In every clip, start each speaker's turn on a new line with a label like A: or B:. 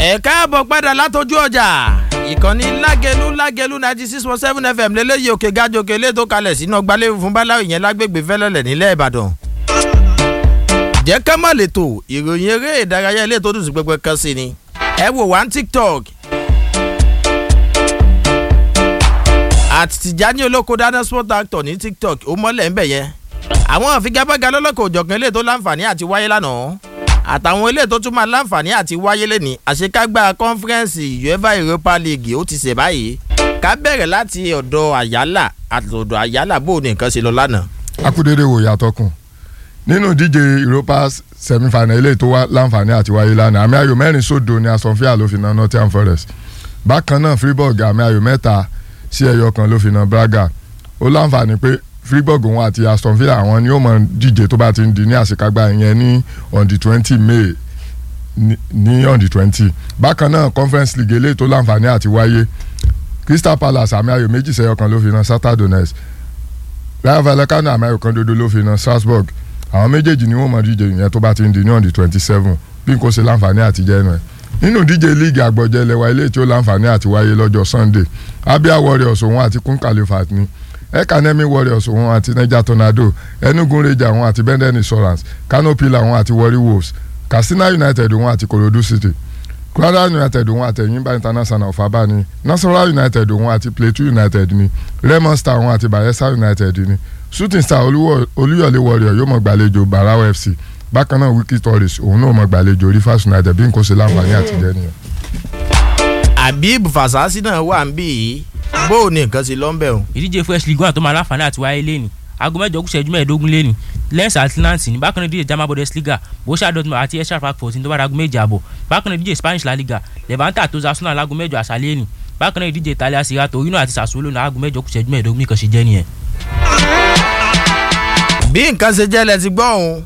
A: ẹ káàbọ̀ padà látọjú ọjà ìkànnì lágẹlú lágẹlú ninety six point seven fm lélẹ́yìí òkè gájọ òkè ilé tó kalẹ̀ sínú ọgbàlẹ́ fún báláwo yẹn lágbègbè fẹ́lẹ́lẹ̀ nílẹ̀ ìbàdàn. jẹ́ ká má lè tò ìròyìn eré ìdárayá ilé tó dùn sí pẹpẹ kan sí ni ẹ wò wá ní tiktok àti tìjání olóko dáná sport actor ní tiktok ó mọ́lẹ̀ ń bẹ̀ yẹn àwọn àfigagbága lọ́lọ́kọ̀ òjọ̀kan ilé tó láǹfààní àti wáyé lánàá àtàwọn ilé tó tún máa láǹfààní àti wáyé lẹ́ni àṣekágbá kọ́nfẹ́rẹ́nsì uefa europa league ó ti ṣe báyìí ká bẹ̀rẹ̀ láti ọ̀dọ̀ àyálà àtọ̀dọ̀ àyálà bó ní nǹkan ṣe lọ lánàá.
B: akúdédé wò yàtọ̀ kùn nínú ìdíje europa semi-final ilé tó wá láǹfààní àti wáyé lánàá àmì ayò mẹ́rin sódò ni aston villa ló fi na nottingham forest bákan náà fribourg àmì ayò mẹ́ta sí ẹyọ kan ló fi na braga ó láǹfààní pé fribourg òun àti aston villa àwọn ni ó mọ díje tó bá ti ń di ní àṣekágbá yẹn ní on the twenty may ní on the twenty bákan náà conference league eléyìí tó láǹfààní àti wáyé crystal palace àmì ayò méjì sẹ́yọ kan ló fi na shakhtar donetsk rayo vallecano àmì ayò kan dodo ló fi na strasbourg àwọn méjèèjì ni wọ́n mọ díje yẹn tó bá ti ń di ní on the twenty seven bí n kò ṣe láǹfààní àti jẹ́ ẹnu ẹ̀ nínú díje league àgbọ̀jẹ̀ lẹ́wà ilé tí ó láǹfààní àti wáyé lọ́jọ́ sunday abia warriors òun àti kun califat ni ekanemi warriors òun àti niger tornado enugu ranger òun àti benden insurance kano pillar òun àti warri wolves katsina united òun àti korodu city kwara united òun àti ẹ̀yìnbá international of abani nasarawa united òun àti plateau united ni remo star òun àti bayelsa united ni shooting star olúyọ̀lé warrior yóò mọ̀ gbàlejò barawa fc bákan náà wiki tourist òun náà mọ̀ gbàlejò rivers united bí n kò ṣe láǹfààní àtijọ́ nìyẹn.
A: habib fasasi náà wà ń bì í bó o ní nǹkan sí lọ́nbẹ̀ o.
C: ìdíje first league one tó máa láǹfààní àti wáyé lẹ́ni aago mẹ́jọ kù ṣẹ́jú mẹ́ẹ̀ẹ́dógún lẹ́ni lens atlantic ní bákan náà ìdíje german bundesliga borussia dortmund àti esha frankfurt ní tó bá dago méje àbọ̀ bákan náà ìdíje spanish la liga levante àti osasuna láago mẹ́jọ àṣálẹ́ ni bákan náà ìdíje italia serie a torino àti sassuolo ní aago mẹ́jọ kù ṣẹ́jú mẹ́ẹ̀ẹ́dógún nìkan ṣe jẹ́ nìyẹn.
A: bí nǹkan ṣe jẹ́ lẹ ti gbọ́ òun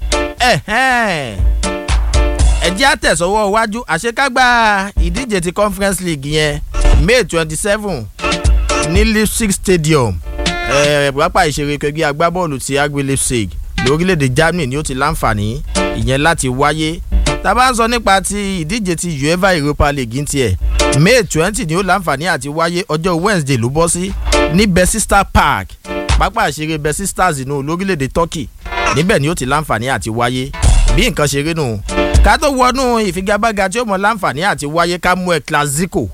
A: ẹ jẹ́ àtẹ̀sọ́wọ́ iwájú àṣekágbá ìdíje ti conference league yẹn may twenty seven ní leipzig stadium pápá ìṣeré kẹgbẹ́ agbábọ́ọ̀lù ti agbe leipzig lórílẹ̀‐èdè germany ni ó ti láǹfààní ìyẹn láti wáyé tá a bá ń sọ nípa ti ìdíje ti uefa europa league ń tiẹ̀ may twenty ni ó láǹfààní àti wáyé ọjọ́ wednesday ló bọ́ sí ní besista park pápá ìṣeré besistas inú lórílẹ̀‐èdè turkey níbẹ̀ ni ó ti láǹfààní àti wáyé bí nǹkan ṣe rí nù ká tó wọnú ìfigagbága tí ó mọ láǹfààní àti wáyé ká mú ẹ clasico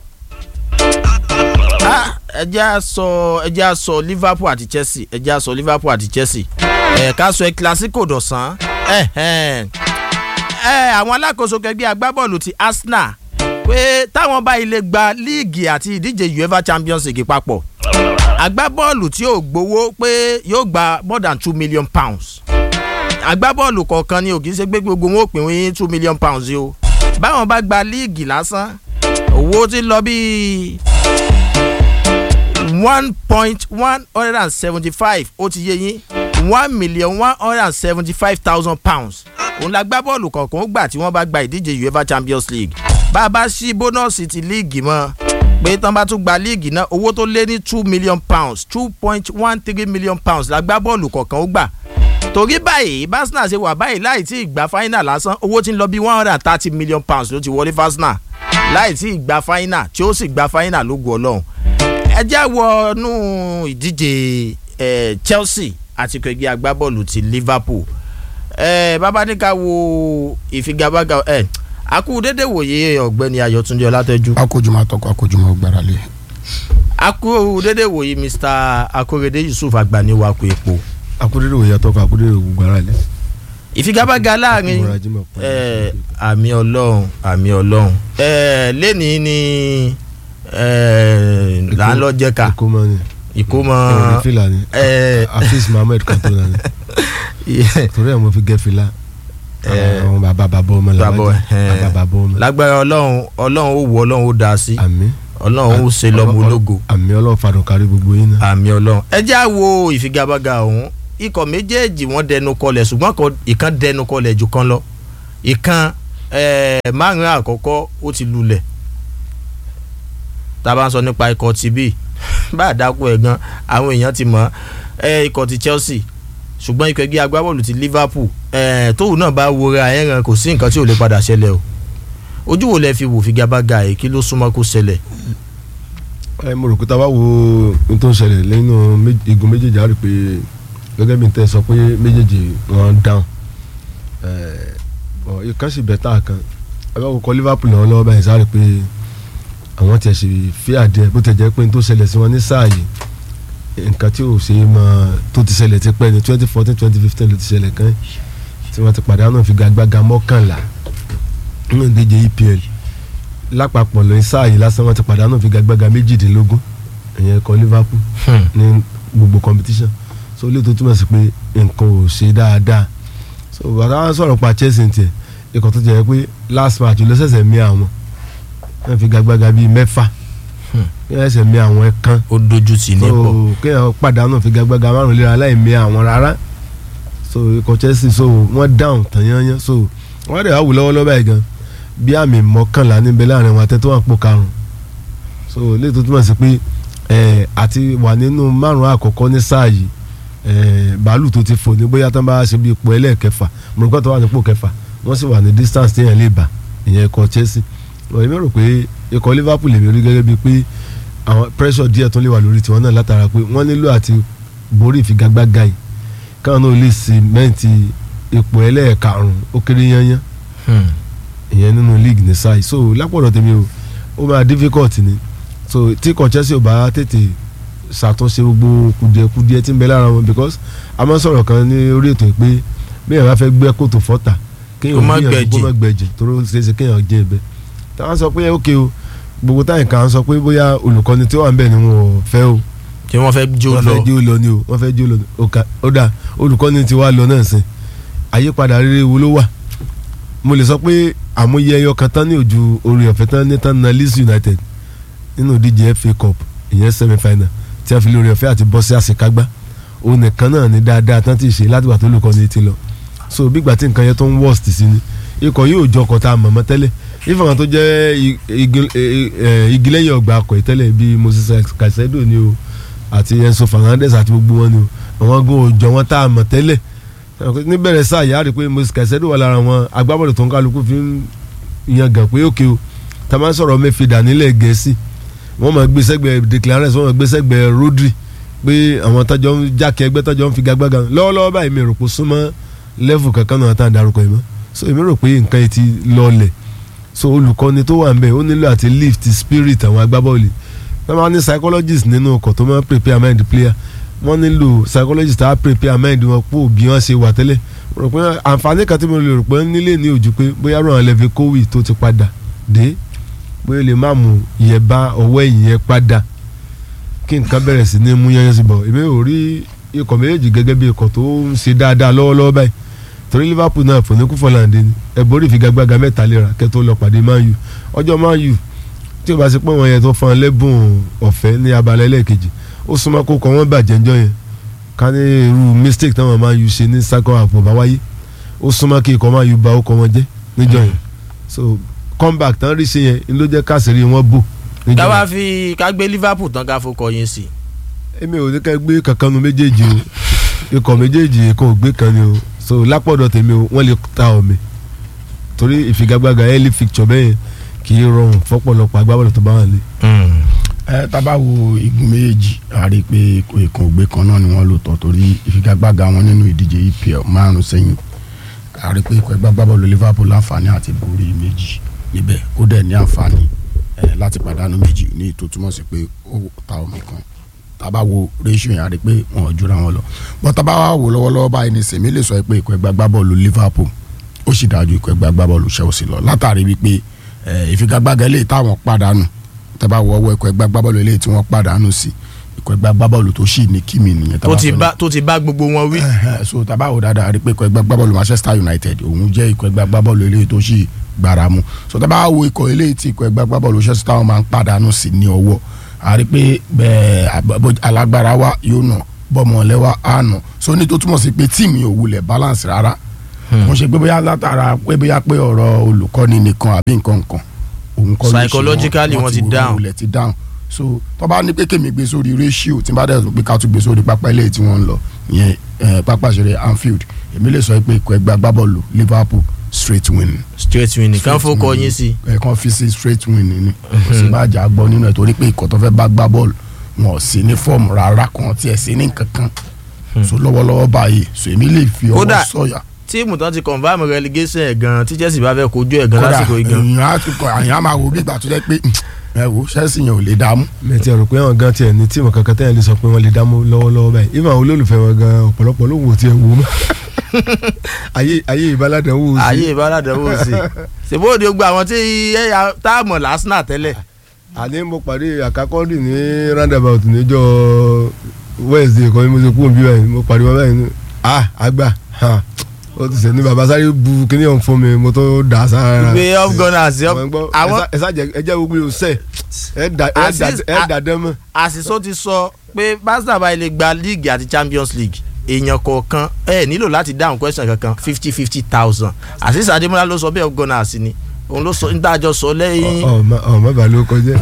A: ẹ jẹ́ à sọ ẹ jẹ́ à sọ liverpool àti chelsea ẹ jẹ́ à sọ liverpool àti chelsea ẹ ká sọ ẹ clasico dọ̀sán ẹ ẹ ẹ àwọn alákòóso kẹgbẹ́ agbábọ́ọ̀lù ti arsenal pé táwọn bá ilé gba líìgì àti ìdíje uefa champions league papọ̀ agbábọ́ọ̀lù tí yóò gbowó pé yóò gba more than two million pounds agbábọ́ọ̀lù kọ̀ọ̀kan ni ò kì í ṣe pé gbogbo wọn ò pín wín two million pounds yìí o báwọn bá gba líìgì lásán owó ti lọ bíi one point one hundred and seventy-five ó ti yé yín one million one hundred and seventy-five thousand pounds òun la gbá bọ́ọ̀lù kọ̀ọ̀kan ó gbà tí wọ́n bá gba ìdíje uefa champions league bá a bá ṣí bónọ́ọ̀sì ti líìgì mọ́ pé tán bá tún gba líìgì náà owó tó lé ní two million pounds two point one three million pounds la gbá bọ́ọ̀lù kọ̀ọ̀kan ó gbà torí báyìí basna ṣe wà báyìí láì tí ì gba final lásán owó tí ń lọ bí one hundred and thirty million pounds ló ti wọlé fasna láì tí ì gba final tí ó sì gba final ló gu ọlọ́run ẹ jẹ́ wọnú ìdíje chelsea àti kẹgbẹ́ agbábọ́ọ̀lù ti liverpool bàbá ní ká wo ìfigagbága akú dédé wòye ọ̀gbẹ́ni ayọ̀túndé ọlátẹ́jú.
D: akójúmọ́ àtọkọ akójúmọ́ gbáralé.
A: akú dédé wòye mr akorede yusuf agbaniwako epo
E: akúndéré òye àtọkọ akúndéré ògùn gbára lé.
A: ìfigagbága láàrin àmì ọlọ́run àmì ọlọ́run lẹ́nìí ni là ń lọ jẹ́ka
E: ìkómọ ni
A: ìkómọ
E: ìròyìn fìlà ni afis mohammed kantona ni torí ẹ̀ mo fi gẹ́ fìlà àwọn bàbá bàbá ọmọ làwọn bàbá bàbá ọmọ.
A: lágbára ọlọ́run ọlọ́run ó wọ ọlọ́run ó dá sí
E: àmì
A: ọlọ́run ó ṣe lọ́mọ ológo
E: àmì ọlọ́run fàdùn kárí gbogbo yín náà.
A: àmì ọlọ́run ẹ já wo ìfigagbága ọ̀hún ikọ̀ méjèèjì wọ́n dẹnu kọlẹ̀ ṣùgbọ́n ìkan dẹnu kọlẹ̀ jù kan lọ ìkan márùn-ún àkọ́kọ́ ó ti lulẹ̀ tá a bá ń sọ nípa ikọ̀ ti bí bá a dákú ẹ̀ gan àwọn èèyàn ti mọ̀ ikọ̀ ti Chelsea ṣùgbọ́n ikọ̀ ẹgbẹ́ agbábọ́ọ̀lù ti Liverpool tóun náà bá wọra ẹ̀ràn kò sí nǹkan tí ò lè padà ṣẹlẹ̀ o ojú wo lẹ fi wò figagbága yìí kí ló súnmọ́ kó ṣẹlẹ̀.
E: ẹ mo rò pé tá a bá wo ohun tó ń ṣẹlẹ̀ lẹ́nu igun méjèèjì á rí i pé gẹ́gẹ́ bí n tẹ́ sọ pé méjèèjì wọ́n dáhùn ìkan sì bẹ̀ tá a kan ẹ bá kọ́kọ́ Liverpool náà lọ́wọ́ báyìí sáré pé àwọn tiẹ̀ sì fi àdé bó tẹ̀ jẹ́ pé n tó ṣẹlẹ̀ sí wọn ní sáà yìí nǹkan tí ò ṣe é mọ tó ti ṣẹlẹ̀ ti pẹ́ ní twenty fourteen twenty fifteen ló ti ṣẹlẹ̀ kan tí wọ́n ti pàdánù figagbága mọ́kànlá nínú ìdíje EPL lápapọ̀ lóyún sáà yìí lásán wọ́n ti pàdánù figagbága méjìdínlógún ìyẹn ikọ̀ Liverpool ní gbogbo competition so ilé tó túmọ̀ sí pé nǹkan ò ṣe dáadáa so bàtà wọn sọ̀rọ̀ pa Chelsea tiẹ̀ ikọ̀ tó jẹ́ pé last match ló ṣẹ̀ṣẹ̀ mí àwọn wọ́n figagbága bíi mẹ́fà wọ́n ṣẹ̀ṣẹ̀ mí àwọn ẹ̀kan
A: ó dojú tì ní pọ̀
E: so kéèyàn pàdánù figagbága márùn léra láì mí àwọn rárá so ikọ̀ Chelsea so wọ́n down tàn yányán so wọ́n dẹ̀ wá wù lọ́wọ́lọ́wọ́ báyìí gan bí àmì mọ́kànlá níbẹ̀ láàrin wọn àtẹ́tọ́ wọn pò karùn so ilé tó túmọ̀ sí pé ẹ̀ àti wà nínú márùn àkọ́kọ́ ní sáà yìí ẹ̀ bàálù tó ti fò ní bóyá tán bá ṣe bí ipò ẹlẹ́ẹ̀kẹfà mọ̀lùkọ́ tó wà nípò kẹfà wọ́n sì wà ní distance téèyàn lè bà ìyẹn ikọ̀ Chelsea wọ́n mi rò pé ikọ̀ Liverpool lèmi rí gẹ́gẹ́ bíi pé àwọn pressure díẹ̀ tó lè wà lórí tiwọn náà látara pé wọ́n nílò àti borí ìfigagbága yìí káwọn náà lè sìmẹ́ǹtì ipò ẹlẹ́ẹ̀karùn-ún ó kéré yányán ìyẹn nínú league ní sáì so lápọ̀dọ̀ tèmi o ó máa difficult ni so tí ikọ̀ Chelsea ò bá tètè ṣàtúnṣe gbogbo kùdìẹ̀kùdìẹ̀ tí ń bẹ lára wọn because a máa ń sọ̀rọ̀ kan ní orí ètò pé bí èèyàn bá fẹ́ gbẹ́ kòtò fọ́tà
A: Kó má
E: kéèyàn
A: gbẹ̀jẹ̀.
E: kó má gbẹ̀jẹ̀ toró ṣeéṣe kéèyàn jẹ́ ibẹ̀ táwọn sọ pé ok o gbogbo táyì kan sọ pé bóyá olùkọ́ni tí ó wà ń bẹ̀ ni wọn ò fẹ́ o
A: tí wọ́n fẹ́ jó
E: wọ́n
A: lọ
E: fẹ́ jó lọ ni o wọ́n fẹ́ jó lọ ni o Ọ̀ka- ó dà olùkọ́ni ti wá lọ náà sìn àyípadà rere wo ló wà mo lè sọ pé àmúyẹ ẹyọ kan tán ní ojú orin ọ̀fẹ́ tán ní tán na Leeds United nínú ìdíje FA Cup ìyẹn semi final tí a fi lórí ọ̀fẹ́ àti bọ́ sí àṣekágbá òun nìkan náà ní dáadáa tán ti ṣe látìgbà tó olùkọ́ni ti lọ so bígbà tí nǹkan yẹn tó ń worst sí ni ikọ̀ yóò jọ ọkọ̀ tá a mọ̀mọ́ tẹ́lẹ̀ ìfọ̀n tó jẹ́ i- igi- e- e- igi lẹ́yìn ọgbà akọ̀ ìtẹ́lẹ̀ bíi Moses Caicedo ni o àti Enzo Fernandez àti gbogbo wọn ni o àwọn gan òjò wọn tá a mọ̀ tẹ́lẹ̀ níbẹ̀rẹ̀ sáà yà á rí i pé Moses Caicedo wà lára wọn agbábọ́ọ̀lù tó ń kálukú fi ń yan gàn pé òkè o tá a máa ń sọ̀rọ̀ mẹ́fìdà nílẹ̀ gẹ̀ẹ́sì wọ́n máa gbé sẹ́gbẹ̀ẹ́ Declan Rice wọ́n máa gbé sẹ́gbẹ̀ẹ́ Rodri pé àwọn tájọ́ ń jákè ẹgbẹ́ tájọ́ ń fi gagbága lọ́wọ́lọ́wọ́ báyìí mi rò pé súnmọ́ lẹ́fù kankan náà tá à ń darúkọ yìí mọ́ so èmi rò pé nǹkan yìí ti lọlẹ̀ so olùkọ́ni tó wà ń bẹ̀ ó nílò àti lift spirit àwọn agbábọ́ọ̀lù wọ́n máa ní psychologist nínú ọkọ̀ tó máa ń prepare mind player wọ́n nílò psychologist tá a prepare mind wọn pò bí wọ́n ṣe wà tẹ́lẹ̀ rò pé àǹfààní kan tí mo lè rò pé nílé ní ojú pé bóyá ràn lẹ́fẹ̀ kówì tó ti padà dé bóyá lè má mú ìyẹn bá ọwọ́ ẹ̀yìn yẹn padà kí nǹkan bẹ̀rẹ̀ sí ní mú yẹn sí bọ̀ èmi ò rí ikọ̀ méjèèjì gẹ́gẹ́ bí ikọ̀ tó ń ṣe dáadáa lọ́wọ́lọ́wọ́ báyìí torí Liverpool náà fòní kú fọláǹdé ni ẹ borí ìfigagbága mẹ́ta léra kẹ́ tó lọ pàdé Man U ọjọ́ Man U tí o bá ṣe pé wọn yẹn tó fọn lẹ́bùn ọ̀fẹ́ ní abalẹ̀ lẹ́ẹ̀kejì ó súnmọ́ kó kọ́ wọ́n bàjẹ́ ńjọ́ yẹn ká ní irú mistake táwọn Man U ṣe ní sákọ̀ àpò bá wáyé ó súnmọ́ kí ikọ̀ Man U ba ó kọ́ wọn jẹ́ níjọ́ yẹn so comeback tán rí ṣe yẹn ni ló jẹ́ káṣírí wọn bò níjọ́
A: ká
E: yẹn
A: wá fi ká gbé Liverpool tán ká fọkọ yín sí
E: èmi ò ní ká gbé kankan nu méjèèjì o ikọ̀ méjèèjì kan ò gbé kan ni o so lápọ̀dọ̀ tèmi o wọ́n lè ta ọ̀mì torí ìfigagbága early fixture bẹ́ẹ̀ kì í rọrùn fọ́pọ̀lọpọ̀ agbábọ́ọ̀lù tó bá wà lé.
D: ẹ tábà wo igun méjì a rí i pé ìkan ògbé kan náà ni wọ́n lò tọ̀ torí ìfigagbága wọn nínú ìdíje EPL márùn sẹ́yìn a rí i pé ikọ̀ ẹgbẹ́ agbábọ́ọ̀lù Liverpool láǹfààní àti borí méjì níbẹ̀ ó dẹ̀ ní àǹfààní ẹ láti pàdánù méjì ní ètò túmọ̀ sí pé ó ta omi kan tábà wo ratio yẹn a rí i pé wọn ò jura wọn lọ bọ́n tábà wà wò lọ́wọ́lọ́wọ́ báyìí ní sèmi lè sọ pé ikọ̀ ẹgbẹ́ agbábọ́ọ̀lù Liverpool ó sì dájú ikọ̀ ẹgbẹ́ agbábọ́ọ̀lù Chelsea lọ látàrí wípé ẹ, ìfigagbága eléyìí táwọn pàdánù tẹ́bá wọ ọwọ́ ikọ̀ ẹgbẹ́ agbábọ́ọ̀lù eléyìí tí wọ́n pàdánù sí ikọ̀ ẹgbẹ́ agbábọ́ọ̀lù tó sì ní kíni nìyẹn
A: tó
D: tábà
A: ti
D: sọ
A: bá tó ti bá gbogbo wọn wí.
D: Ẹhẹ́, so tábà wò dáadáa rí pé ikọ̀ ẹgbẹ́ agbábọ́ọ̀lù Manchester United òun jẹ́ ikọ̀ ẹgbẹ́ agbábọ́ọ̀lù eléyìí tó sì gbára mu so tábà wo ikọ̀ eléyìí tí ikọ̀ ẹgbẹ́ agbábọ́ọ̀lù Chelsea táwọn máa ń pàdánù sí ní ọwọ́ a rí pé bẹ́ẹ̀ àbọ̀- alágbára wa yóò nà bọ́mọ̀lẹ́ wa á nà so ní tó túmọ̀ sí pé tíìmù yóò wulẹ̀ balance rárá mo ṣe pé bóyá látara pé bóyá pé ọ̀rọ̀ olùkọ́ni nìkan àbí nǹkan nǹkan òun kọ́ ló ṣe wọn.
A: Psychologically wọ́n ti
D: wò-
A: down.
D: wulẹ̀ ti down so tó bá ní pé kèmí gbé sórí ratio tí n bá dẹ̀ sọ pé ká tún gbé sórí pápá ilé tí wọ́n ń lọ ìyẹn eh, pápá ìṣeré Anfield èmi lè sọ pé ikọ̀ ẹgbẹ́ agbábọ́ọ̀lù Liverpool straight win
A: straight win nìkan
D: Straight
A: fọkọ
D: win.
A: yín sí.
D: ẹ kàn fi sí straight win ni kò sí bá jà gbọ́ nínú ẹ̀ torí pé ikọ̀ tó fẹ́ bá gbá bọ́ọ̀lù wọn ò sí ní fọ́ọ̀mù rárá kan tí ẹ̀ sí ní kankan so lọ́wọ́lọ́wọ́ báyìí so èmi lè fi ọwọ́
A: Kódà-
D: sọ̀yà
A: tíìmù tán ti confam relegation ẹ̀ gan tí Chelsea bá fẹ́ kojú ẹ̀ gan
D: kódà
A: lásìkò yìí gan.
D: èèyàn á tún kọ àyàn á máa wo bí ìgbà tó jẹ́ pé ẹ wo Chelsea yẹn ò lè dààmú
E: mẹtí ọ̀rọ̀ pé àwọn gan tiẹ̀ ní tíìmù kankan tẹ́yẹ̀ lè sọ pé wọ́n lè dámú lọ́wọ́lọ́wọ́ báyìí ìmọ̀ àwọn olólùfẹ́ wọn gan ọ̀pọ̀lọpọ̀ ló wò tiẹ̀ wò mọ́ ayé ayé ìbáládàn wò sí
A: ayé ìbáradàwọ̀ sí i ṣèbóòdì gbogbo àwọn tí ẹ̀yà táàmù lásánà tẹ́lẹ̀
E: àní mo pàdé àkàkọ́ndì ní roundabout níjọ́ Wednesday kan ní mo ṣe kú òbí báyìí mo pàdé wọn báyìí ní ah àgbà ha, ó ti sẹ́ ní baba sáré bu kíní ọ̀hún fún mi mo tó dà á sára
A: gbé off gunners
E: àwọn gbọ́
A: àwọn
E: ẹ sá jẹ ẹ jẹ́ gbogbo yóò sẹ́ ẹ dà ẹ dà
A: Assist-
E: ẹ dà dán mọ́.
A: àṣìṣó ti sọ pé Barca bá ilé gba league àti Champions League èèyàn kọ̀ọ̀kan ẹ nílò láti dáhùn question kankan fifty fifty thousand àṣìṣe Adémọ́lá ló sọ bẹ́ẹ̀ off gunners ni òun ló sọ nítajọ sọ lẹ́yìn
E: ọ ọ ọ má bàa ló kọjá.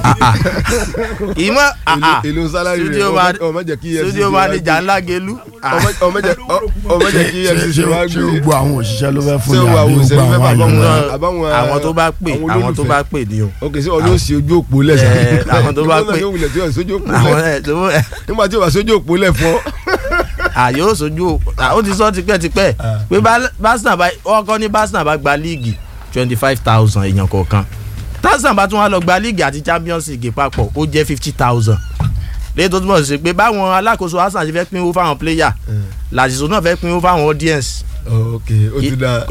A: ìmọ̀
E: èlò èlò sálárì rẹ
A: studio
E: ọmọ
A: man-
E: ọmọ jẹ kí EFCC
A: studio
E: wá
A: manager
E: gbé-
A: ńlá gelu
E: ọmọ ọmọ jẹ ọmọ jẹ kí EFCC wá
D: ṣé
E: gbé
D: gbogbo àwọn òṣìṣẹ́ ló fẹ́ fún
E: Ṣé
D: mi
E: wà
D: àbí
E: wò, ṣe
D: gbogbo
E: ló fẹ́
D: àwọn
E: bàbá
D: àyàn
E: wọn?
D: náà
E: àbáwọn
A: àwọn tó bá pè
E: àwọn
A: àwọn tó
E: olólùfẹ́.
A: bá pè ní o
E: ok sí ọdún sí ojú òpó lẹ
A: Ẹ, àwọn tó bá
E: Ìgbóná
A: pè-
E: yóò wulẹ̀ tí yóò sójú òpó
A: àwọn
E: lẹ
A: ẹ tó ẹ
E: nígbà tí yóò wá sójú òpó lẹ fún ọ.
A: àyè ó sojú ó ti sọ tipẹ́tipẹ́ pé Bal- Barca bá ọkọ ní Barca bá gba líìgì twenty five thousand èèyàn kọ̀ọ̀kan Barca bá tún wá lọ gba líìgì àti Champions League papọ̀ ó jẹ́ fifty thousand lẹ́yìn tó túmọ̀ sí pé báwọn alákòóso Arsenal ṣe fẹ́ pínwó fáwọn player làṣìṣò náà fẹ́ pínwó fáwọn audience
E: ok ó ti da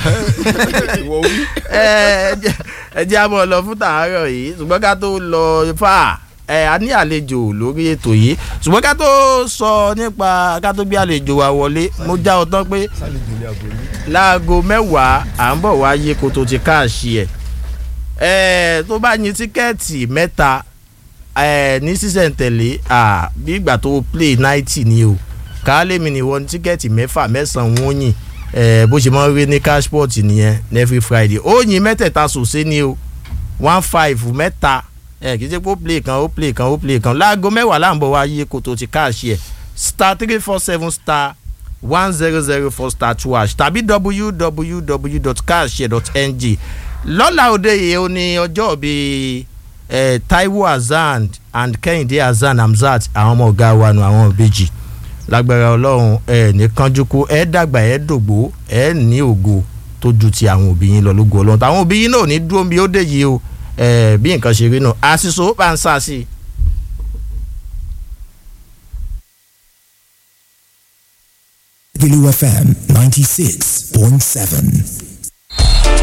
E: ìwọ wí.
A: ẹ jẹ́- ẹ jẹ́ àmọ́ lọ fún tàárọ̀ yìí ṣùgbọ́n ká tó lọ fà ẹ a ní àlejò lórí ètò yìí ṣùgbọ́n ká tó sọ nípa ká tó gbé àlejò wa wọlé mo já ọ tán pé láago mẹ́wàá à ń bọ̀ wá yé kó tó ti káàṣì ẹ̀ ẹ̀ tó bá yin tíkẹ́ẹ̀tì mẹ́ta ẹ̀ ní sísẹ̀ntẹ̀lé à bí ìgbà tó play ninety ni o káálẹ́mi ni wọ́n ní tíkẹ́ẹ̀tì mẹ́fà mẹ́sàn-án wọ́n yìn ẹ̀ bó ṣe máa ń rí ní cashport nìyẹn ní every friday ó yin mẹ́tẹ̀ẹ̀ta sòsé ni o one five mẹ́ta ẹ̀ kì í ṣe pé ó play kan ó play kan ó play kan láago mẹ́wàá là ń bọ̀ wá yé kó tó ti káàṣì ẹ̀ star three four seven star one zero zero four star two hash tàbí www.carshare.ng lọ́la òde yìí ó ní ọjọ́ bíi eh, Taiwo Hassan and Kehinde Hassan Hamzat àwọn ọmọ ọ̀gá wa nù àwọn ìbejì lágbára ọlọ́run ẹ ní kánjúkú ẹ dàgbà ẹ dògbò ẹ ní ògo tó ju ti àwọn òbí yín lọ lógo ọlọ́run táwọn òbí yín náà ò ní dúró bí ó dé yìí o eh, bí nǹkan ṣe rí náà àṣìṣe bá ń sá sí i.
F: Blue FM 96.7.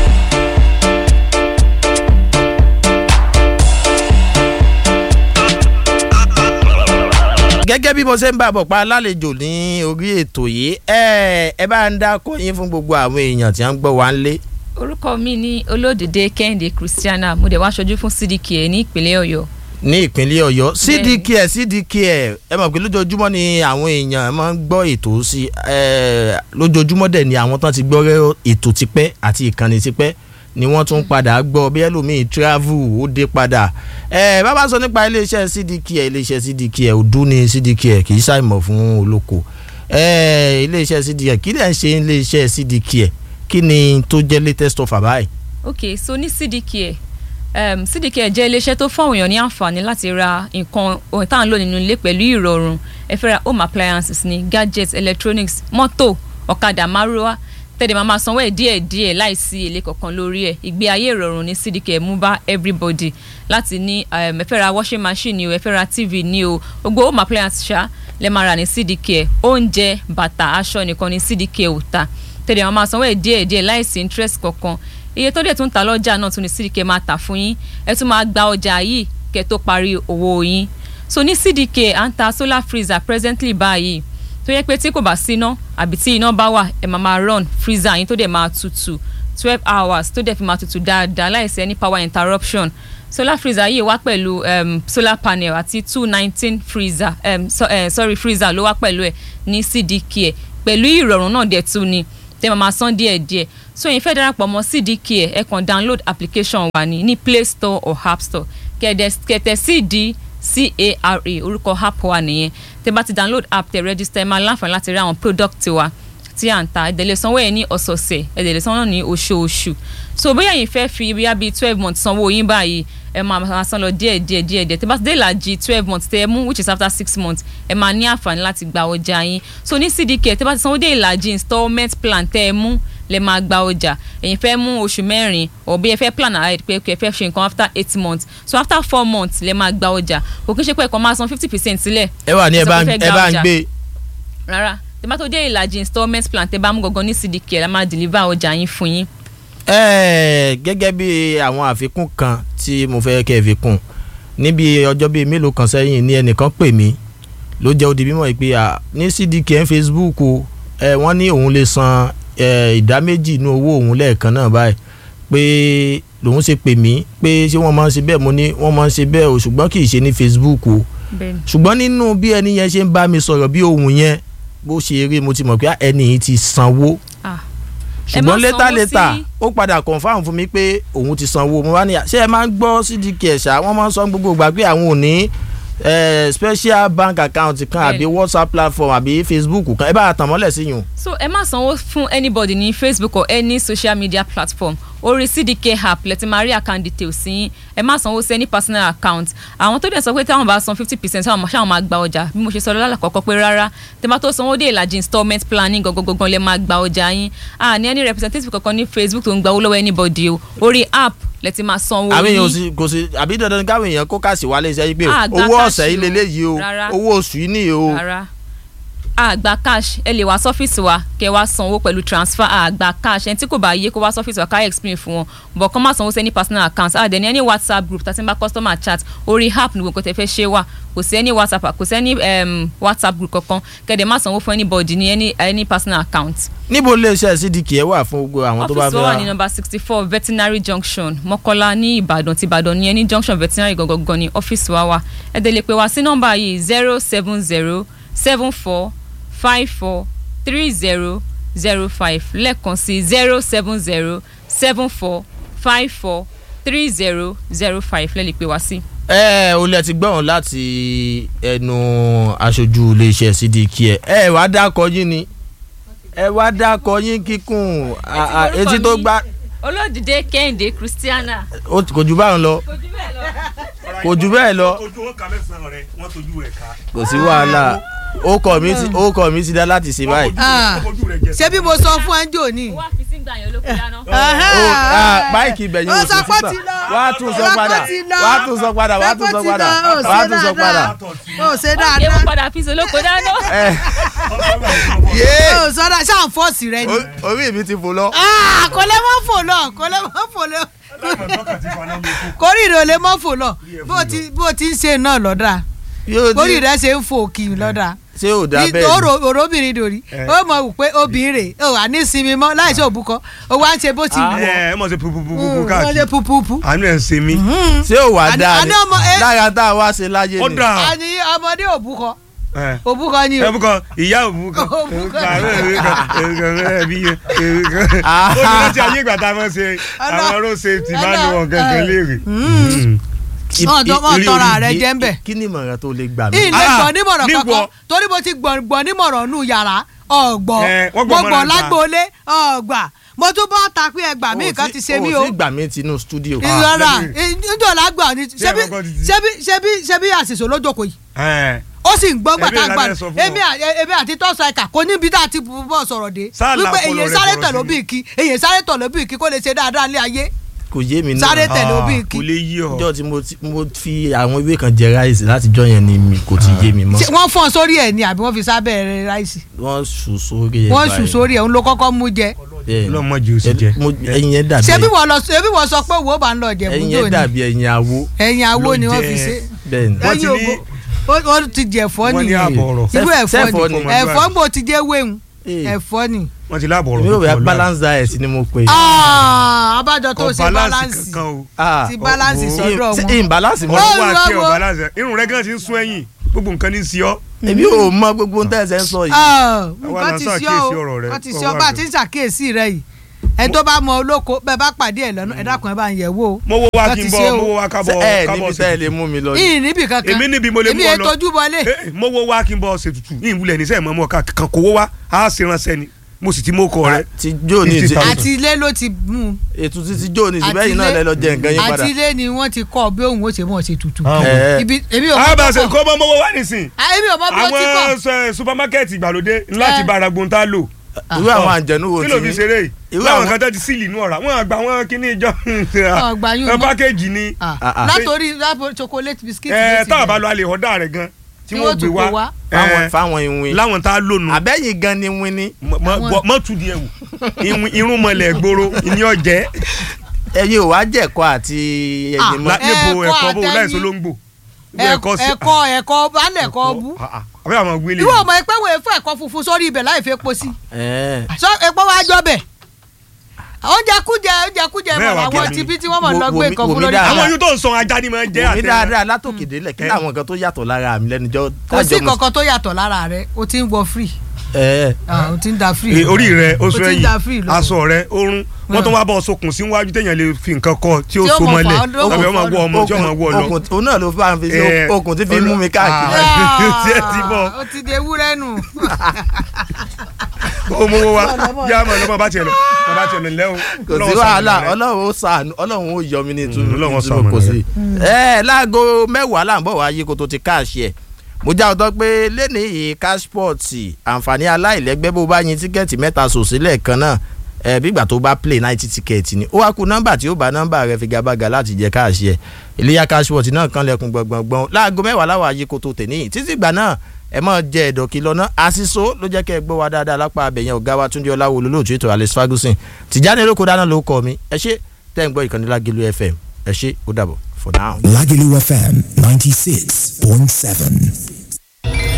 A: gẹ́gẹ́ bí mo ṣe ń bá bọ̀ pa lálejò ní orí ètò yìí ẹ ẹ bá ń dákọ yín fún gbogbo àwọn èèyàn tí wọ́n ń gbọ́ wá ń lé.
G: orúkọ mi ní olódìdé kẹ́hìndé christiana mo dẹ̀ wá aṣojú fún cdk ní ìpínlẹ̀ ọ̀yọ́
A: ní ìpínlẹ̀ ọ̀yọ́
G: Bẹ́ẹ̀ni.
A: cdk cdk ẹ mọ̀ pé lójoojúmọ́ ni àwọn èèyàn máa ń gbọ́ ètò sí ẹ lójoojúmọ́ dẹ̀ ni àwọn tán ti gbọ́ rẹ́ ètò tipẹ́ àti ìkànnì tipẹ́ ni wọ́n tún padà gbọ́ bí ẹlòmíì travel ó dé padà ẹ bàbá sọ nípa iléeṣẹ́ cdk iléeṣẹ́ cdk ọdún ní cdk kì í ṣàìmọ̀ fún olóko ẹ iléeṣẹ́ cdk kí lẹ̀ ń ṣe iléeṣẹ́ cdk kí ni tó jẹ́ latest offer báyìí.
G: ok so ní cdk um, cdk jẹ́ iléeṣẹ́ tó fún àwọn èèyàn ní àǹfààní láti ra nǹkan ohun tá à ń lò nínú ilé pẹ̀lú ìrọ̀rùn ẹ fẹ́ ra home appliances ní gadgets electronics mọ́tò ọ̀kadà márúwá tẹ̀lé máa máa sanwó ẹ̀ díẹ̀ díẹ̀ láìsí èlé kankan lórí ẹ̀ ìgbé ayé ìrọ̀rùn ní cdk mú bá everybody láti ní um, ẹ fẹ́ ra washing machine ni o ẹ fẹ́ ra tv ni o gbogbo home appliances ṣá lẹ máa rà ní cdk oúnjẹ bàtà aṣọ nìkan ní cdk ò ta tẹ̀lé máa máa sanwó ẹ̀ díẹ̀ díẹ̀ láìsí interest kankan iye tó dẹ̀ tún ta lọ́jà náà tún ní cdk máa tà fún yín ẹ tún máa gba ọjà yìí kẹ́ tó parí owó yín so ní cdk à ń ta solar freezer presently báyìí tó yẹ pé tí kò bá síná àbí tí iná bá wà ẹ máa máa run freezer yín tó dẹ̀ máa tutù twelve hours tó dẹ̀ fi máa tutù dáadáa láìsí any power interruption solar freezer yìí wá pẹ̀lú um, solar panel àti two nineteen freezer um, so, uh, sorry freezer ló wá pẹ̀lú ẹ̀ ní cdk ẹ̀ pẹ̀lú ìrọ̀rùn náà dẹ̀ tún ni tẹ́ máa máa san díẹ̀ díẹ̀ so yín fẹ́ darapọ̀ mọ́ cdk ẹ̀ ẹ kàn download application wa ní ní play store or app store kẹ̀dẹ̀ kẹ̀tẹ̀ cd cara orúkọ app wa nìyẹn tẹ́ bá ti download app tẹ́ register ẹ máa láǹfààní láti rí àwọn product wa tí à ń ta ẹ̀dẹ̀ lè sanwó ẹ̀ ní ọ̀sọ̀ọ̀sẹ̀ ẹ̀dẹ̀ lè sanwó náà ní oṣooṣù so bóyá yín fẹ́ fi bíyà bíi twelve months sanwó yín báyìí ẹ máa máa san lọ díẹ̀ díẹ̀ díẹ̀ díẹ̀ tí bá ti dé ìlàjì twelve months tẹ́ ẹ mú which is after six months ẹ máa ní àǹfààní láti gba ọjà yín so ní cdk tí bá ti sanwó dé ìlàjì installment plan tẹ́ ẹ mú lẹ máa gba ọjà ẹ̀yin fẹ́ mú oṣù mẹ́rin ọ̀bí ẹ fẹ́ plan ahead pé ẹ fẹ́ ṣe nǹkan after eight months so after four months lẹ máa gba ọjà kò kí n ṣe pé ẹ̀kọ́ máa san fifty percent sílẹ̀
A: ẹ wà ní ẹ
G: Sọ
A: bá
G: pé
A: ń
G: fẹ́
A: ẹ
G: gba
A: bá ń
G: ọjà.
A: gbé
G: rárá tí bá tó dé ìlàjì installment plan tẹ́ bá mú gangan ní cdk la máa deliver ọjà yín fún yín
A: ẹ gẹ́gẹ́ bí àwọn àfikún kan tí mo fẹ́ kẹ́ ẹ fi kún níbi ọjọ́ bíi mélòó kan sẹ́yìn ní ẹnìkan pè mí ló jẹ́ odi bímọ pé à ní cdk facebook o ẹ wọ́n ní òun lè san ẹ, ìdá méjì inú owó òun lẹ́ẹ̀kan náà báyìí pé lòun ṣe pè mí pé ṣé wọ́n máa ń ṣe bẹ́ẹ̀ mo ní wọ́n máa ń ṣe bẹ́ẹ̀ o ṣùgbọ́n kì í ṣe ní facebook o
G: bẹ́ẹ̀ ni
A: ṣùgbọ́n nínú bí ẹni yẹn ṣe ń bá mi sọ̀rọ̀ bí ohun yẹn bó ṣe rí mo ti mọ̀ pé ah, ẹni yìí ti sanwó
G: ah Ẹ má
A: ṣùgbọ́n létà
G: sanwó
A: létà
G: sí-
A: ó padà confam fún mi pé òun ti sanwó mo wá ní ṣé ẹ máa ń gbọ́ cdk ṣá wọ́n máa ń sọ gbogbo ìgbà pé àwọn ò ní eh, special bank account kan àbí
G: Bẹ́ẹ̀ni.
A: whatsapp platform àbí facebook kan ẹ bá a tàn mọ́lẹ̀ sí yùn.
G: so ẹ má sanwó fún anybody ní facebook or any social media platform orí cdk app lẹ́tí máa rí account details sí yín ẹ má sanwó sí any personal account àwọn tó dẹ̀ sọ pé táwọn bá san fifty percent táwọn ṣáwọn máa gba ọjà bí mo ṣe sọ lọ́la kọ̀ọ̀kan pé rárá tẹ́ bá tó sanwó dé ìlàjì installment planning gangan lẹ́ máa gba ọjà yín à ní any representative kankan ní facebook tó ń gba owó lọ́wọ́ anybody o orí app lẹ́tí máa sanwó
A: àwọn èèyàn ò
G: yín
A: sí kò sí àbí dandan ni káwọn èèyàn kó káàsì wálé iṣẹ́ yìí pé
G: Ah, gba
A: owó
G: káàsì
A: ọ̀sẹ̀ yìí
G: o.
A: leléyìí o
G: Rárá.
A: owó oṣù yìí nìyí o.
G: rárá àgbà cash ẹ lè wá sọ́fíìsì wa kẹ wá sanwó pẹ̀lú transfer àgbà cash ẹni tí kò bá yé kó wá sọ́fíìsì wa ká explain fún wọn bọ̀ kọ́ máa sanwó sí any personal account àdẹ̀ ní any whatsapp group tàbí bá customer chat orí app ní gbogbo tẹ fẹ́ ṣe wà kò sí any whatsapp kò sí any um, whatsapp group kankan kẹ̀dẹ̀ má sanwó fún anybody ní any, any personal account.
A: níbo lè ṣe cdk ẹ wà fún gbogbo àwọn tó bá
G: ọ́fíìsì
A: fẹ́
G: wa wà ní
A: ra
G: nọ́mbà sixty four veterinary junction mọ́kọ́lá ní ìbàdàn ti ìbàdàn ní ẹni junction veterinary gangan ní ọ́fíìsì wa wà ẹ dẹ̀ lè pè wá sí nọ́mbà yìí zero seven zero seven four five four three zero zero five lẹ́ẹ̀kan sí zero seven zero seven four five four three zero zero five lẹ́ẹ̀ lè pè wá sí.
A: ẹ ò lẹ ti gbọ́n láti ẹnu aṣojú iléeṣẹ́ cdk ẹ ẹ wá dákọ yín ni ẹ wá dákọ yín kíkún à- à, etí tó gbá
G: olódìdé kẹ́hìndé christiana.
A: ó ti- kò jù báyìí lọ kò jù bẹ́ẹ̀ lọ
H: ojú wọn kà mẹ́sàn-án rẹ̀ wọ́n tójú rẹ̀ ká.
A: kò sí wàhálà ó kọ mi ti ó kọ mi ti dá láti ṣe báyìí.
I: Ah,
H: ojú rẹ̀ jẹ.
I: ṣé bí mo sọ fún ẹnjọ ni.
G: wá fi sígbà yẹn olókùn dáná.
A: ó ah, báìkì ibẹ̀yìn
I: Ó
A: ò
I: sọ
A: sí
I: pé ó
A: sísà
I: ti lọ.
A: wá tún sọ
I: Ó sọ pé
A: padà
I: ó ti lọ.
A: wá tún sọ padà wá tún sọ padà wá tún sọ padà.
I: ó ṣe
G: ṣé
I: dáadáa
G: wọ́n padà fi solóko dáná.
A: ẹ
I: ó sọ dáadáa ṣáà ń fọ́ọ̀sì rẹ ni.
A: o- orí mi ti fò lọ.
I: Ah, kò lè mọ́ fò lọ kò lè mọ́ fò lọ kórìíra ò lè mọ́ fò lọ bó ti bó ti ń ṣe náà lọ́dà
A: yóò
I: kórìíra ṣe ń fò kì í lọ́dà
A: ṣé ò dá bẹ́ẹ̀ ni.
I: òrò òróbìnrin dòrí ó mọ̀ wù pé obìnrin rè ó wà ní sinmi mọ́ láìsí òbúkọ ó wá ń ṣe bó ti wù ọ́
H: ẹ ẹ mọ̀ sí pupupupu
I: wọ́n ṣe
H: káàkiri
I: pupupu.
H: àánú ẹ̀ ń ṣe mí.
A: ṣé ò wá
I: Àní-
A: dáa
I: àní ọmọ-
A: ni
I: ẹ-
A: lára tá a wá ṣe láyé
H: ó
A: ni.
H: dà
I: àní ọmọdé òbúkọ
H: ẹ
I: òbúkọ ni o.
H: ẹ bukọ ìyá òbúkọ
I: Òbúkọ.
H: ẹbí ó ní láti ayé ìgbà tá a máa ṣe àwọn road safety máa ń lo wọn gangan léèrè.
A: I-
I: Wọ́n tọ́- wọ́n
A: i-
I: tọrọ
A: i-
I: ààrẹ
A: i-
I: jẹ́ ń bẹ̀.
A: kí ni ìmọ̀ràn tó lè gbà mí.
I: ilé
H: Ah,
I: gbọ̀n nímọ̀ràn
H: níwọ̀.
I: kankan torí mo ti gbọ̀n gbọ̀n nímọ̀ràn nù yàrá ọ̀gbọ̀n
H: Eh,
I: mo
H: wọ́n gbọ́
I: gbọ̀n
H: mọ́ra ta.
I: lágbóolé ọ̀gbà mo tún bọ́ ta pé ẹgbà mí nǹkan ti ṣe mí o
A: o sì gbà mí tinú studio.
I: ìrora
H: lẹ́yìn-
I: níjọ́ lágbà ni ṣebí
H: ẹ̀kọ́ ti-
I: ṣebí ṣebí ṣebí àṣìṣe lójókòó yìí
H: ẹ
I: ó sì ń gbọ́ gbà
H: Ẹbí
I: tá a
H: ẹ̀
I: gbà
H: lábẹ́ sọ fún
I: èmi à- èmi àti tọ́sọ ẹ̀ka kò níbi tá a ti bọ̀ sọ̀rọ̀ dé
H: Sáà
I: wípé
H: làpọ̀lọ̀
I: èyí
H: rẹ̀
I: sáré
H: fọ̀rọ̀
I: tẹ̀lé
H: sí
I: òbí kí èyí sáré tẹ̀lé òbí kí kó lè ṣe dáadáa ní ayé
A: kò yé mi náà.
I: sáré tẹ̀lé òbí kí
H: kò lè yí ọ.
A: ọjọ́ tí mo ti- mo fi àwọn ewé kan jẹ ráìsì látijọ́ yẹn ni mi kò ti yé mi mọ́.
I: Ṣé wọ́n fọ́n sórí ẹ̀ ni àbí wọ́n fi sábẹ́ rẹ̀ ráìsì
A: wọ́n sùn sórí ẹ̀
I: wọ́n sùn sórí ẹ̀ ń lo kọ́kọ́ mú jẹ
H: ọlọ́mọdé ó sì jẹ.
A: ẹyin yẹn dàbí
I: ṣebí wọ́n lọ ṣebí wọ́n sọ pé wo bá ń lọ jẹ̀bú
A: ẹyin
I: jò
A: yẹn
I: ní
A: dàbí ẹyin awo.
I: ẹ̀yìn awo ni
H: ló
I: wọ́n
H: jẹ.
I: fi ṣe
A: bẹ́ẹ̀ ni.
H: Wọ́n ti
I: ẹ̀yìn
H: ní-
I: ògbó wọ́n ti jẹ ẹ̀fọ́
H: wọ́n ní
I: nìyẹn
H: àbọ̀ ọ̀rọ̀.
I: irú ẹ̀fọ́
A: sẹ́fọ́
I: ni
A: ni.
I: ẹ̀fọ́ ń bò ti jẹ́ wéhùn
A: Ee,
I: ẹ̀fọ́ ni.
H: wọ́n ti láàbọ̀ ọ̀rọ̀
A: èmi ò
H: tó
A: bẹ
H: kọ̀
A: balance diet ni mo pe.
I: Ah, abájọ tó
H: kọ̀
I: ṣe
H: balance
I: balance
H: kankan o.
A: Ah,
I: ti balance
H: oh,
I: sọ́dọ̀
A: ṣé
I: wọn.
A: imbalance mọ́.
I: Ó
H: wọ́n wá kí
I: lọ́wọ́.
H: ọ balance irun rẹ gan ti ń sún ẹ̀yìn gbogbo nǹkan ní í sí ọ.
A: èmi ò mọ gbogbo ohun tẹ́ ẹ ṣe ń sọ yìí.
I: Ah,
H: Àwa
I: nǹkan
H: là ń
I: ti sí
H: ṣàkíyèsí
I: ọ
H: ọ̀rọ̀ rẹ,
I: o wọ́n ti
H: kọ́
I: sí ọ
H: wá
I: bá a
H: bẹ̀.
I: ti ń ṣàkíyèsí rẹ yìí ẹ tó bá mọ olóko bẹ́ẹ̀ bá pàdé ẹ̀ lọ́nà ẹ dákun ẹ bá ń yẹ̀ wò ó.
H: mo wo wá
I: Wọ́n
H: kí
I: ti
H: n
I: ṣe
H: bọ
I: o.
H: mo wo wá ká bọ
A: Ṣé ẹ
H: ká
A: níbi
H: bọ
A: tẹ́ ẹ
H: ṣètùtù.
A: lè mú mi lọ.
I: ìyìn níbì kankan
H: èmi níbi mo lè mú
I: èmi
H: ọ
I: ètò
H: lọ
I: ojú bọlé.
H: Eh, mo wo wá kí n bọ ṣètùtù yìí wulẹ̀ ní sẹ́yìn mọ́ mọ́ ká kàn kówó wá á ṣe ránṣẹ́ ni mo sì ti mú ọkọ rẹ
A: ti jó ní ìsìn
I: àti ilé ló ti mú un.
A: ètò ti ti jó ní ìsìn
I: Àti
A: bẹ́ẹ̀ yìí náà
I: ilé-
A: lẹ lọ jẹ nǹkan yín padà
I: àti ilé ni wọ́n ti kọ́ bí òun ó ṣe mọ̀ ṣe tutù.
H: Ah,
A: Eh.
I: ibi èmi ò mọ̀
H: àbàṣe
I: tó
H: kó mọ́ mọ́wọ́ wá nísìn
I: Ah, èmi ò mọ̀ bí ó ti kọ́.
H: àwọn sọ- supamakẹ́ẹ̀tì ìgbàlódé láti
I: Eh.
H: bá aragun tá a lò
A: irú àwọn àjẹnú wo
H: kí
A: ti
H: ló fi
A: ní
H: ṣeré yìí
A: Irú
H: láwọn
A: àwọn-
H: kan tó ti sílì inú ọ̀rá wọn àgbà wọn kíní ìjọ
I: Ọgbà yún
H: ẹ
I: mọ́.
H: pákéjì ni
I: Ah,
A: Ah, ah.
I: látòrí látòrí chocolate biscuit.
H: ẹ
I: ló ti
H: táwọn bá
I: bẹ̀rẹ̀.
H: lọ alẹ́ ọ̀dà rẹ̀ gan tí
I: Tí
H: wọ́n
I: wọ́n
H: gbé
I: tún
H: wá
I: kó wá.
A: fáwọn
H: Eh,
A: fáwọn ìwìn
H: láwọn tá a lónìí
A: àbẹ́yìn gan ni win ni
I: Àwọn-
H: mọ tu di ẹwù Irun- irun mọlẹ gbòòrò ìní ọjẹ
A: ẹ̀yin ò wá jẹ̀kọ́ àti
I: Ah,
A: ẹ̀yin mọ́
H: La- níbo
I: Ẹ̀kọ́
H: ẹ̀kọ́ bó
I: àtẹ̀yìn.
H: láìsọ ló ń gbò
I: ẹ̀kọ́ ẹ̀kọ́ balẹ̀ ẹ̀kọ́ bú.
H: àbẹ àwọn wílé
I: ìwọ ọmọ ẹgbẹ́ wo efo ẹ̀kọ́ funfun sórí ibẹ̀ láì fi epo sí.
A: ẹ̀
I: sọ epo wa jọ bẹ̀. oúnjẹ kújẹ oúnjẹ kújẹ
H: Bẹ́ẹ̀
I: mọ̀
H: wá
I: làwọn
H: kí
I: ti
H: ni?
I: bí tí wọ́n mọ̀
A: Wo-
I: lọ
A: wo
I: gbé
A: mi-
I: nǹkan
A: wo
I: fún
A: mi
I: lórí
A: dáadáa.
H: àwọn
I: ìta.
H: yóò tó ń sọ ajá ni máa ń jẹ
A: wò mí
H: àtẹ
A: dáadáa látòkè délẹ̀ kí
H: Eh.
A: làwọn nǹkan tó yàtọ̀ lára mi lẹ́nujọ́
I: kò sí kankan tó yàtọ̀ lára rẹ̀ o ti ń wọ free
A: ẹ̀
I: Ah, o ti ń da free.
H: Eh, orí rẹ
I: O
H: oṣù
I: ti ń
H: ẹ̀yìn
I: da free lọ.
H: aṣọ rẹ orun wọn tó wá bọ sokùn síwájú téèyàn lè fi nǹkan kọ tí ó
I: Tí ó
H: so
I: mọ̀
H: mọ́lẹ̀
I: fà á, ó
H: tàbí
I: mọ̀
H: ọmọ
I: fà á
H: wọ ọmọ tí ọmọ wọ lọ.
A: okùn òun náà ló fà ń fi sí
H: Eh,
A: okùn tí fi ń mú mi káàkiri
H: Ah. tí ẹ ti bọ̀.
I: o ti de ewúrẹ́ nù.
H: ó mú owó wa yá mọ̀ lọ́mọ bá tiẹ̀ lọ bá tiẹ̀ lọ lẹ́ o.
A: kò sí
H: Ọlọ́run
A: wàhálà
H: ṣàánú rẹ.
A: ọlọ́run ó sàánú ọlọ́run ó yọ mí ní ìtumọ̀
H: Ọlọ́run ó
A: ìtumọ̀
H: ṣàánú
A: kò
H: rẹ.
A: sí. ẹ láago mẹ́wàá là ń bọ̀ wá yí kó tó ti káàṣì ẹ̀ mo já ọtọ́ pé lẹ́ni yìí cashport àǹfààní aláìlẹ́gbẹ́ bó bá yin tíkẹ́ẹ̀tì mẹ́ta sòsílẹ̀ kan náà ẹ bígbà tó bá play ninety tíkẹ́ẹ̀tì ni ó wá ku nọ́mbà tí ó bá nọ́mbà rẹ figagbága láti jẹ káàṣì ẹ̀ iléyà cashport náà kan lẹ́kùn gbọ̀ngbọ̀ngbọ̀n láago mẹ́wàá láwọn ayé kó tó tẹ̀ níyì títí ìgbà náà ẹ mọ̀ jẹ́ ẹ̀dọ̀kí lọ́nà àṣìṣó ló jẹ́ kẹ́ ẹ gbọ́ wa dáadáa lápá abẹ̀yẹn ọ̀gá wa túndé ọláwo olólùtú ètò alex ferguson tìjáde lóko dáná ló kọ́ mi ẹ ṣé tẹ́ ń gbọ́ ìkànnì lágẹ̀lú fm ẹ ṣé ó dàbọ̀ for now.
F: Lagelu FM 96.7.